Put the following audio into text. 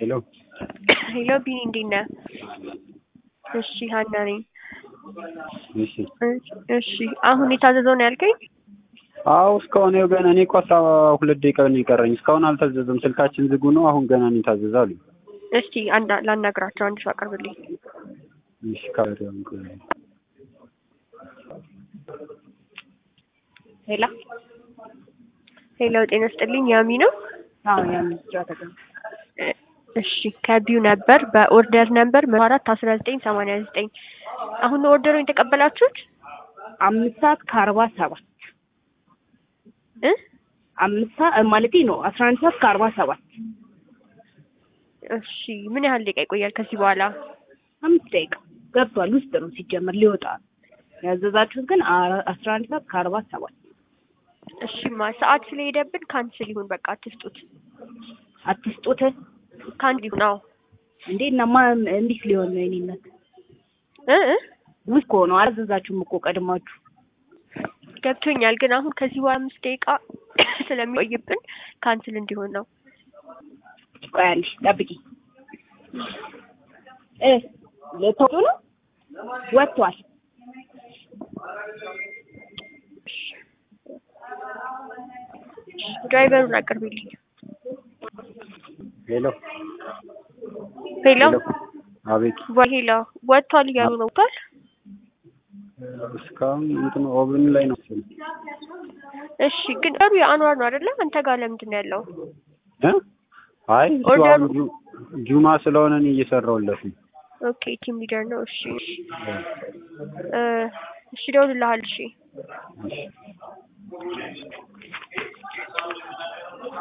ሄሎ ሄሎ ቢኒ እንዴት ነህ? እሺ ሀና ነኝ። እሺ እሺ አሁን የታዘዘው ነው ያልከኝ? አዎ እስካሁን ይኸው ገና እኔ እኮ አስራ ሁለት ደቂቃ ነው የቀረኝ እስካሁን አልታዘዘም ስልካችን ዝጉ ነው አሁን ገና ነው የታዘዘ አሉኝ እስቲ አንድ ላናግራቸው አንድ ሰው አቅርብልኝ። እሺ ካሪያም ሄላ ሄሎ ጤና ስጥልኝ ያሚ ነው? አዎ ያምስራ ተገኝ እሺ ከቢዩ ነበር በኦርደር ነበር መቶ አራት አስራ ዘጠኝ ሰማንያ ዘጠኝ አሁን ነው ኦርደሩን የተቀበላችሁት? አምስት ሰዓት ከአርባ ሰባት እ አምስት ሰዓት ማለቴ ነው አስራ አንድ ሰዓት ከአርባ ሰባት እሺ ምን ያህል ደቂቃ ይቆያል ከዚህ በኋላ? አምስት ደቂቃ ገብቷል ውስጥ ነው ሲጀመር ሊወጣ ነው ያዘዛችሁት ግን አ- አስራ አንድ ሰዓት ከአርባ ሰባት እሺማ ሰዓት ስለሄደብን ካንስል ይሁን በቃ አትስጡት። አትስጡት ካንስል ይሁን አዎ እንዴ እናማ እንዴት ሊሆን ነው የኔነት እ እ ውስጥ ከሆነ አላዘዛችሁም እኮ ቀድማችሁ ገብቶኛል ግን አሁን ከዚህ በኋላ አምስት ደቂቃ ስለሚቆይብን ካንስል እንዲሆን ነው። ቆይ አንዴ ጠብቂ እ ለቶሎ ነው ወጥቷል ድራይቨሩን አቅርቢልኝ። ሄሎ ሄሎ አቤት ወይ ሄሎ ወጥቷል እያሉ ነው ወጥቷል? እስካሁን እንትን ኦቨን ላይ ነው መሰለኝ እሺ ግን ሩ የአንዋር ነው አይደለ? አንተ ጋር ለምንድን ነው ያለው? እ አይ እሱ ኦርደሩ- አሁን ጁ- ጁማ ስለሆነ እኔ እየሰራሁለት ነው ኦኬ ቲም ሊደር ነው። እሺ እሺ እ እሺ እደውልልሃለሁ። እሺ እሺ